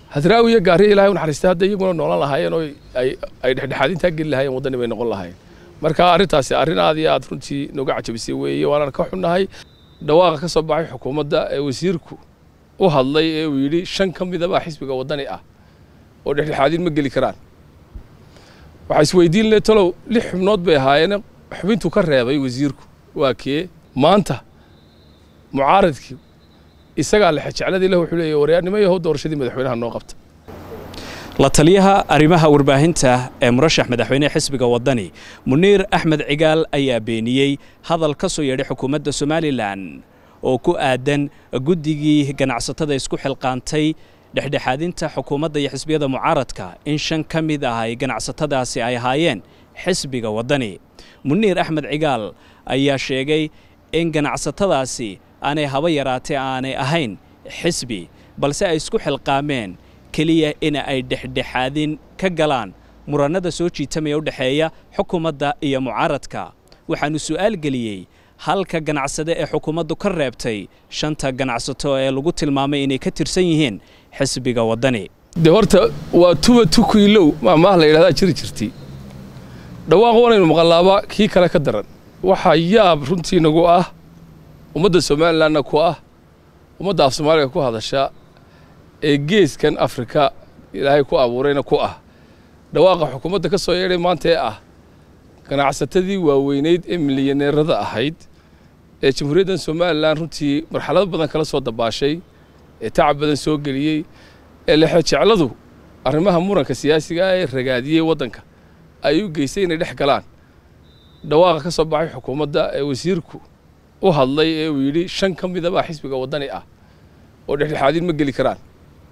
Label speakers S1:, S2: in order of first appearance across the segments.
S1: hadraawi iyo gaariya ilahay u naxariistay hadda iyaguna noolan lahaayeen oo ay ay dhexdhexaadintaa geli lahaayeen waddani bay noqon lahaayeen marka arrintaasi arrin aad iyo aad runtii nooga cajabisay weeye waanaan ka xunnahay dhawaaqa ka soo baxay xukuumadda ee wasiirku u hadlay ee uu yidhi shan ka midabaa xisbiga waddani ah oo dhexdhexaadin ma geli karaan waxaa isweydiin le talow lix xubnood bay ahaayeen xubintuu ka reebay wasiirku waa kee maanta mucaaradkii isagaa lexejecladii leh wuxuu leeyahy waryaarnimo yahow doorashadii madaxweynaha noo qabta
S2: la taliyaha arrimaha warbaahinta ee murashax madaxweynehe xisbiga waddani muniir axmed cigaal ayaa beeniyey hadal ka soo yeedhay xukuumadda somalilan oo ku aadan guddigii ganacsatada isku xilqaantay dhexdhexaadinta xukuumadda iyo xisbiyada mucaaradka in shan ka mid ah ay ganacsatadaasi ay ahaayeen xisbiga waddani muniir axmed cigaal ayaa sheegay in ganacsatadaasi aanay haba yaraatee aanay ahayn xisbi balse ay isku xilqaameen keliya in ay dhexdhexaadin ka galaan murannada soo jiitamaya u dhexeeya xukuumadda iyo mucaaradka waxaannu su'aal geliyey halka ganacsade ee xukuumaddu ka reebtay shanta ganacsato ee lagu tilmaamay inay ka tirsan yihiin xisbiga waddani
S1: dee horta waa tuba tukuilow maamaah la yidhahdaa jiri jirtay dhawaaq wanaynu maqallaaba kii kale ka daran waxaa yaab runtii nagu ah ummadda somalilanna ku ah ummadda af soomaaliga ku hadasha ee geeskan afrika ilaahay ku abuurayna ku ah dhawaaqa xukuumadda ka soo yeedhay maanta ee ah ganacsatadii waaweynayd ee milyaneerada ahayd ee jamhuuriyaddan somalilan runtii marxalado badan kala soo dabaashay ee tacab badan soo geliyey ee lexejecladu arrimaha muranka siyaasiga ah ee ragaadiyey waddanka ay u geysay inay dhex galaan dhawaaqa ka soo baxay xukuumadda ee wasiirku u hadlay ee uu yidhi shan ka midabaa xisbiga waddani ah oo dhexdhexaadin ma geli karaan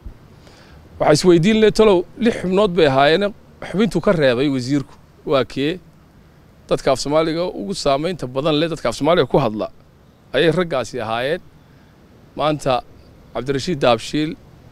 S1: waxaa isweydiin le talow lix xubnood bay ahaayeen xubintuu ka reebay wasiirku waa kee dadka af soomaaliga ugu saamaynta badan leh dadka af soomaaliga ku hadla ayay raggaasi ahaayeen maanta cabdirashiid daabshiil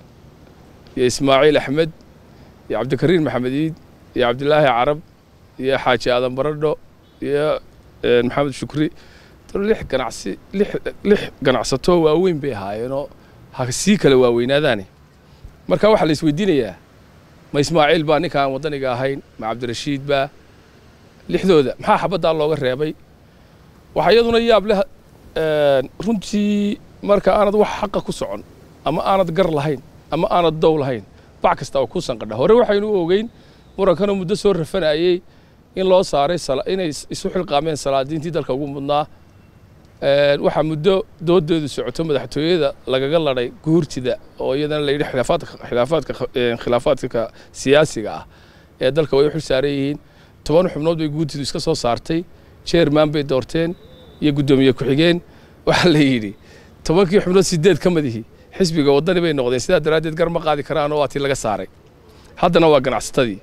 S1: iyo ismaaciil axmed iyo cabdikariin maxamed iid iyo cabdilaahi carab iyo xaaji aadan baradho iyo maxamed shukri lix ganacsi lix lix ganacsato waaweyn bay ahaayeenoo ha sii kala waaweynaadaane marka waxaa la isweydiinayaa ma ismaaciil baa ninkaan waddaniga ahayn ma cabdirashiid baa lixdooda maxaa xabaddaa looga reebay waxaa iyaduna yaab leh runtii marka aanad wax xaqa ku socon ama aanad gar lahayn ama aanad dow lahayn bac kasta oo ku sanqadha hore waxaynu u ogeyn murankanoo muddo soo rafanayey in loo saaray inay isu xilqaameen salaadiintii dalka ugu mudnaa waxaa muddo doodeedu socoto madaxtooyada lagaga ladhay guurtida oo iyadana la yidhi khilaafaadka khilaafaadka siyaasiga ah ee dalka way u xil saaran yihiin toban xubnood bay guurtidu iska soo saartay jeerman bay doorteen iyo guddoomiye ku-xigeen waxaa la yidhi tobankii xubnood sideed ka madihi xisbiga waddani bay noqdeen sidaa daraaddeed gar ma qaadi karaan oo waa tii laga saaray haddana waa ganacsatadii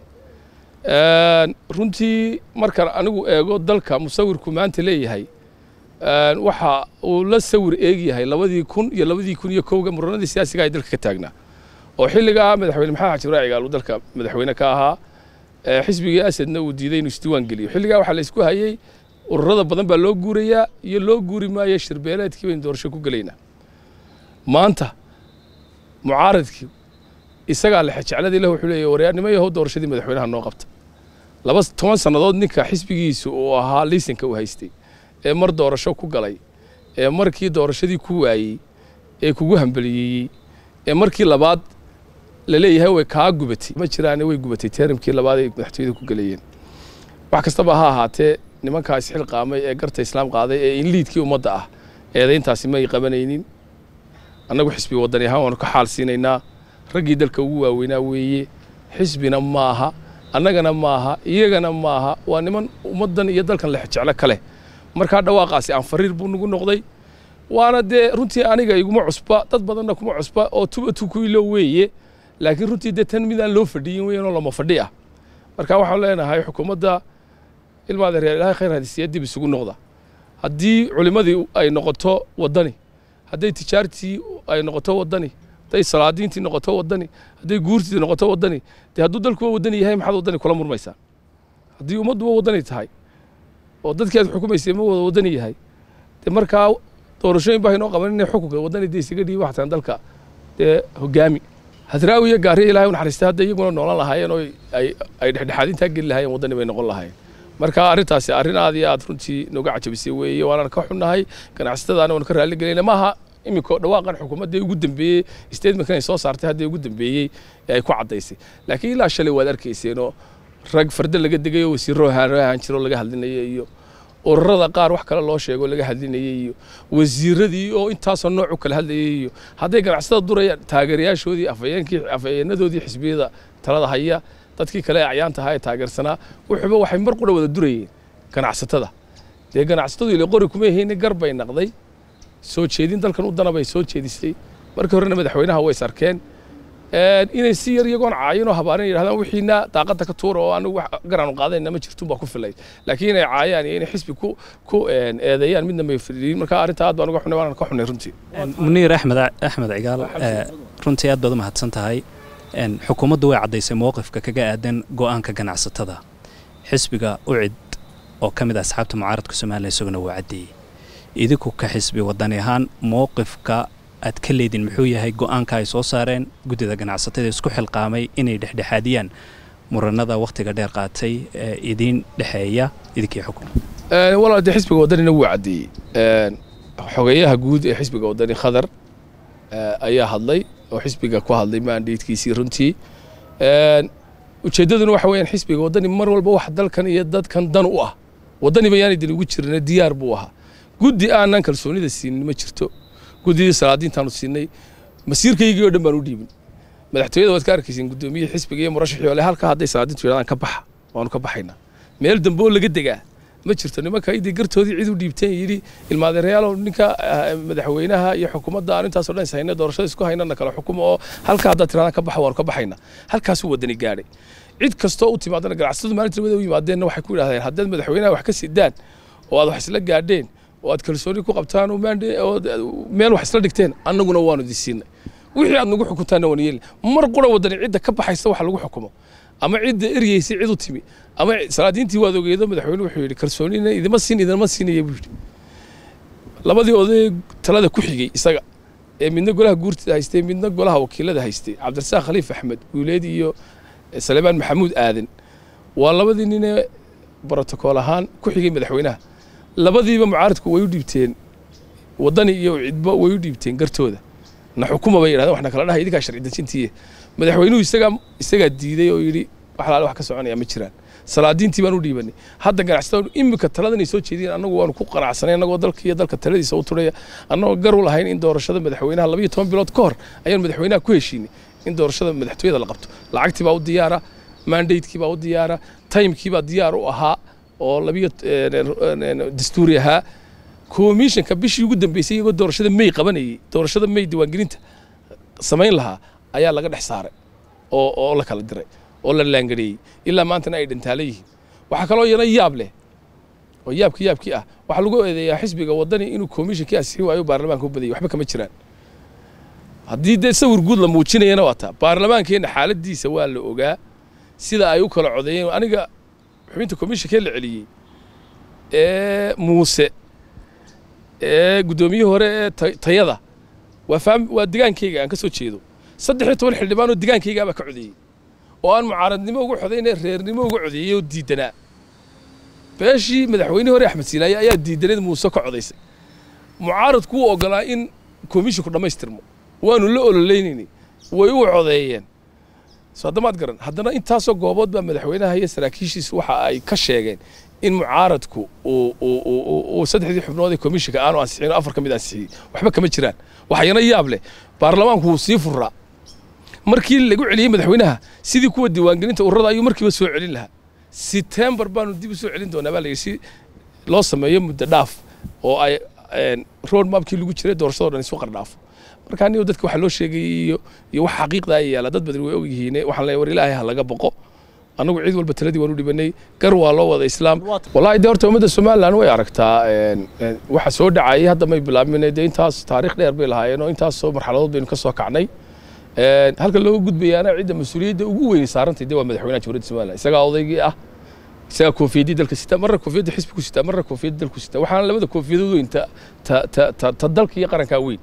S1: runtii markaan anigu eego dalka musawirku maanta leeyahay waxa uu la sawir eegyahay labadii kun iyo labadii kun iyo kowga muranadii siyaasiga ay dalka ka taagnaa oo xilligaa madaxweyne maxamed xaji ibraahi cigaal uu dalka madaxweyne ka ahaa xisbigii asadna uu diiday inuu isdiiwaan geliyo xilligaa waxaa la isku hayey ururada badan baa loo guurayaa iyo loo guuri maayo shirbeeleedkii baynu doorasho ku gelaynaa maanta mucaaradkii isagaa lexejecladii leh wuxuu leeyahy waryaarnimo yahow doorashadii madaxweynaha noo qabta laba toban sannadood ninka xisbigiisu uu ahaa liisanka uu haystay ee mar doorasho ku galay ee markii doorashadii ku waayey ee kugu hambaliyeeyey ee markii labaad la leeyahay way kaa gubatay ma jiraane way gubatay teeramkii labaad ay madaxtooyada ku galayeen wax kastaba ha ahaatee nimankaa isxilqaamay ee garta islaam qaaday ee in liidkii ummadda ah eedayntaasi may qabanaynin annagu xisbi waddani ahaan waanu ka xaal siinaynaa raggii dalka ugu waaweynaa weeye xisbina maaha annagana maaha iyagana maaha waa niman ummaddan iyo dalkan lexjeclo ka leh markaa dhawaaqaasi aan fariir buu nagu noqday waana dee runtii aniga iguma cusba dad badanna kuma cusba oo tuba tukuilo weeye laakiin runtii dee tan midaan loo fadhiyin weyanoo lama fadhi ah marka waxaan leenahay xukuumadda ilmaada reer ilahay khayr hadisiya dib isugu noqda haddii culimmadii ay noqoto waddani hadday tijaartii ay noqoto waddani hadday salaadiintii noqoto waddani hadday guurtii noqoto waddani dee hadduu dalkuwa waddani yahay maxaad waddani kula murmaysaa haddii ummadduba waddani tahay oo dadkii aad xukumaysay ma wada waddani yahay dee markaa doorashooyin baa inoo qaban inay xukunka waddani dee isaga dhiiba waxtaan dalka dee hogaami hadraawi iyo gaariya ilahay u naxariistay hadda iyaguna noolan lahaayeen oo ay ay dhexdhexaadintaa geli lahaayeen waddani bay noqon lahaayeen marka arrintaasi arrin aad iyo aad runtii nooga cajabisay weeye waanaan ka xunnahay ganacsatadaana waanu ka raalli gelayna maaha iminka dhawaaqan xukuumadda ugu dambeeyey statementkan ay soo saartay haddii ugu dambeeyey ee ay ku caddaysay laakiin ilaa shalay waad arkayseenoo rag farda laga degay oo wasiirro ahaan jiro laga hadlinaya iyo ururada qaar wax kale loo sheego laga hadlinayay iyo wasiiradii oo intaasoo nooc u kala hadlayay iyo hadday ganacsatada durayaan taageerayaashoodii afayeenkii afayeenadoodii xisbiyada talada haya dadkii kale ee acyaanta ahaa ee taageersanaa wuxuuba waxay mar qura wada durayeen ganacsatada dee ganacsatadu ile qori kuma hayni gar bay naqday soo jeedin dalkan u dana bay soo jeedisay markii horena madaxweynaha way is arkeen inay si yar iyagoon caayin oo habaarin yidhahdaan wixiina daaqadda ka tuura oo anigu wax garaanu qaadayna ma jirtun baa ku filay laakiin inay caayaan iyo inay xisbi ku ku eedeeyaan midna may fadhiyin marka arrinta aad baan uga xunay waanaan ka xunay runtii
S2: muniir axmed axmed cigaal runtii aad baad u mahadsan tahay xukuumaddu way caddaysay mowqifka kaga aadan go'aanka ganacsatada xisbiga ucid oo ka mid ah asxaabta mucaaradka somalilan isaguna waa caddeeyey idinku ka xisbi wadani ahaan mowqifka aad ka leedin muxuu yahay go'aanka ay soo saareen guddida ganacsatada isku xilqaamay inay dhexdhexaadiyaan muranada wakhtiga dheer qaatay ee idiin dhexeeya idinkii xukun
S1: walaal dee xisbiga waddanina wuu caddeeyey xogeeyaha guud ee xisbiga waddani khadar ayaa hadlay oo xisbiga ku hadlay maandhiidkiisii runtii ujeeddaduna waxa weeyaan xisbiga waddani mar walba wax dalkan iyo dadkan dan u ah waddani bayaanay dan ugu jirna diyaar buu ahaa guddi aanan kalsoonida siinin ma jirto guddidii salaadiintaanu siinay masiirkaygii oo dhan baan u dhiibin madaxtooyada waad ka arkaysiin guddoomiyihii xisbiga iyo murashaxii ole halka hadday salaadiintu yidhahdaan ka baxa waanu ka baxaynaa meel dambe oo laga degaa ma jirto nimanka idii gartoodii cid u dhiibteen yidhi ilmaadeerayaalow ninka madaxweynaha iyo xukuumadda aan intaasoo dhan is hayna doorashada isku haynana kala xukumo oo halka haddaad tirahdaan ka baxa waanu ka baxaynaa halkaasuu waddani gaadhay cid kastoo u timaadana ganacsatadu maalinta labada u yimaadeenna waxay ku yidhahdeen haddaad madaxweynaha wax ka sidaan oo aad wax isla gaadheen oo aad kalsooni ku qabtaan oo meel wax isla dhigteen annaguna waanu idin siinay wixii aad nagu xukuntaanna waan yeelin mar qura waddani cidda ka baxaysa wax lagu xukumo ama cidda eryeysay cid u timi ama salaadiintii waad ogeedo madaxweyne wuxuu yidhi kalsoonina idima siin idinma siinaya buu yidhi labadii oday talada ku xigay isaga ee midna golaha guurtida haystay midna golaha wakiilada haystay cabdirasaaq khaliif axmed guuleed iyo saleebaan maxamuud aadan waa labadii ninee brotokool ahaan ku xigay madaxweynaha labadiiba mucaaradku way u dhiibteen waddani iyo cidba way u dhiibteen gartooda na xukuma bay yidhahdeen waxna kala dhahay idinkaa sharci dejintiiye madaxweynuhu isagaa isagaa diiday oo yidhi wax laale wax ka soconaya ma jiraan salaadiintii baan u dhiibanay hadda ganacsatada iminka taladanay soo jeediyeen annagu waanu ku qanacsanay annagoo dalka iyo dalka taladiisa u turaya annagoo gar u lahayn in doorashada madaxweynaha labayo toban bilood ka hor ayaan madaxweynaha ku heshiinay in doorashada madaxtooyada la qabto lacagtii baa u diyaara mandatekii baa u diyaara timekii baa diyaar u ahaa oo labiyo dastuuri ahaa komishanka bishii ugu dambeysay iyagoo doorashada may qabanayay doorashada may diiwaangelinta samayn lahaa ayaa laga dhex saaray oo oo la kala diray oo la laangareeyey ilaa maantana ay dhantaala yihiin waxaa kaloo iyana yaab leh oo yaabkii yaabkii ah waxaa lagu eedeeyaa xisbiga waddani inuu komishankii asixi waayo baarlamaanka u badayay waxba kama jiraan haddii dee sawir guud la muujinayana waa taa baarlamaankeenna xaaladiisa waa la ogaa sida ay u kala codeeyeen aniga xubinta komishankee la celiyey ee muuse ee guddoomiyihii hore ee tayada waa faam waa digaankayga aan ka soo jeedo saddex iyo toban xildhibaan oo digaankaygaabaa ka codeeyey oo aan mucaaradnimo uga codayne reernimo uga codeeyey oo diidanaa beeshii madaxweynihii hore axmed siilaaye ayaa diidaneed muuse ka codaysay mucaaradku wuu ogolaa in komishinku dhammaystirmo waanu la ololeynayni way u codeeyeen soo haddamaad garan haddana intaasoo goobood baa madaxweynaha iyo saraakiishiisu waxa ay ka sheegeen in mucaaradku uu saddexdii xubnood ee komishinka aanu ansixin oo afar ka mid ansixiyey waxba kama jiraan waxayana yaab leh baarlamaanku wuu sii furaa markii lagu celiyey madaxweynaha sidii kuwa diiwaangelinta ururada ayuu markiiba soo celin lahaa setembar baanu dib u soo celin doonaa baa la yidhi si loo sameeyo muddo dhaaf oo ay road mapkii lagu jiray doorashadoo dhan isu qardhaafo marka anigo dadka waxaa loo sheegay iyo iyo wax xaqiiqda ay yaala dad badan way og yihiin waxaan leeyahay war ilaahay ha laga boqo annagu cid walba taladii waan u dhibanay gar waa loo wada islaam wallahi dee horta ummadda somaliland way aragtaa waxa soo dhacayay hadda may bilaabmin dee intaas taariikh dheer bay lahaayeen oo intaasoo marxaladood baynu ka soo kacnay halka looga gudbayaana cidda mas-uuliyadda ugu weyn saarantay dee waa madaxweynaha jamhuuriyadda somaliland isagaa odaygii ah isagaa koofiyadii dalka sita marna koofiyadda xisbigu sita marna koofiyadda dalku sita waxaana labada koofiyadood weyn ta ta ta ta dalka iyo qarankaa weyn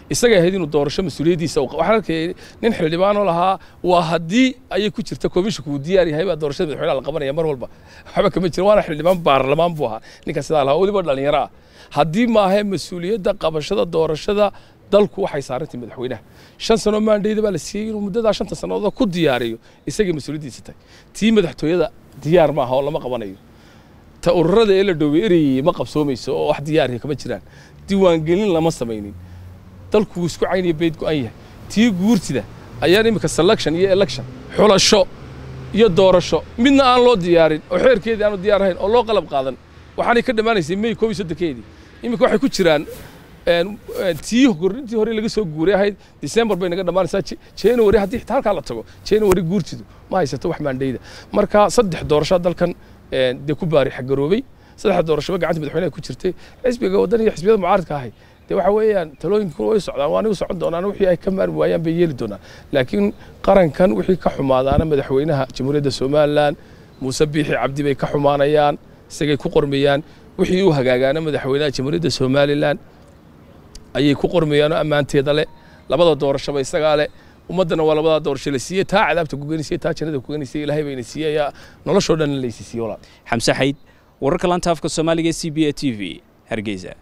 S1: isagay ahayd inuu doorasho mas-uuliyaddiisa waxaan arkayay nin xildhibaanoo lahaa waa haddii ayay ku jirta komishinku uu diyaar yahay baa doorashada madaxweynaha la qabanaya mar walba waxba kama jira waana xildhibaan baarlamaan buu ahaa ninka sidaa lahaa weliba dhallinyaro ah haddii maahe mas-uuliyadda qabashada doorashada dalku waxay saarantay madaxweynaha shan sano maandheyda baa la siiyey inuu muddadaa shanta sannadood ku diyaariyo isagay mas-uuliyaddiisa tahay tii madaxtooyada diyaar maaha oo lama qabanayo ta ururada ee la dhoobay ereyay ma qabsoomayso oo wax diyaariya kama jiraan diiwaangelin lama samaynin dalku wuu isku cayniyo beyd go-an yahay tii guurtida ayaan iminka selection iyo election xulasho iyo doorasho midna aan loo diyaarin oo xeerkeedii aanu diyaar ahayn oo loo qalab qaadan waxaanay ka dhammaanaysay may koob iyo soddonkeedii iminka waxay ku jiraan tii kordhintii hore laga soo guuray ahayd december bay naga dhammaanaysaa january haddii xitaa halkaa la tago january guurtidu ma haysato wax maandheyda marka saddex doorasho dalkan dee ku baari xagaroobay saddex doorashaba gacanta madaxweynaha ku jirtay xisbiga waddan iyo xisbiyada mucaaradka ahay dee waxa weeyaan talooyinku way socdaan waana u socon doonaan wixii ay ka maarmi waayaan bay yeeli doonaan laakiin qarankan wixii ka xumaadaana madaxweynaha jamhuuriyadda somalilan muuse biixi cabdi bay ka xumaanayaan isagay ku qormayaan wixii u hagaagaana madaxweynaha jamhuuriyadda somalilan ayay ku qormayaan oo ammaanteeda leh labada doorashaba isagaa leh ummaddana waa labadaa doorasho la siiyey taa cadaabta kugenisay taa jannada kugenisay ilaahay bayna siiyey ayaa noloshoo dhan laysi siiyey walaal
S2: xamse xayd wararka laanta afka soomaaliga e c b a t v hargeysa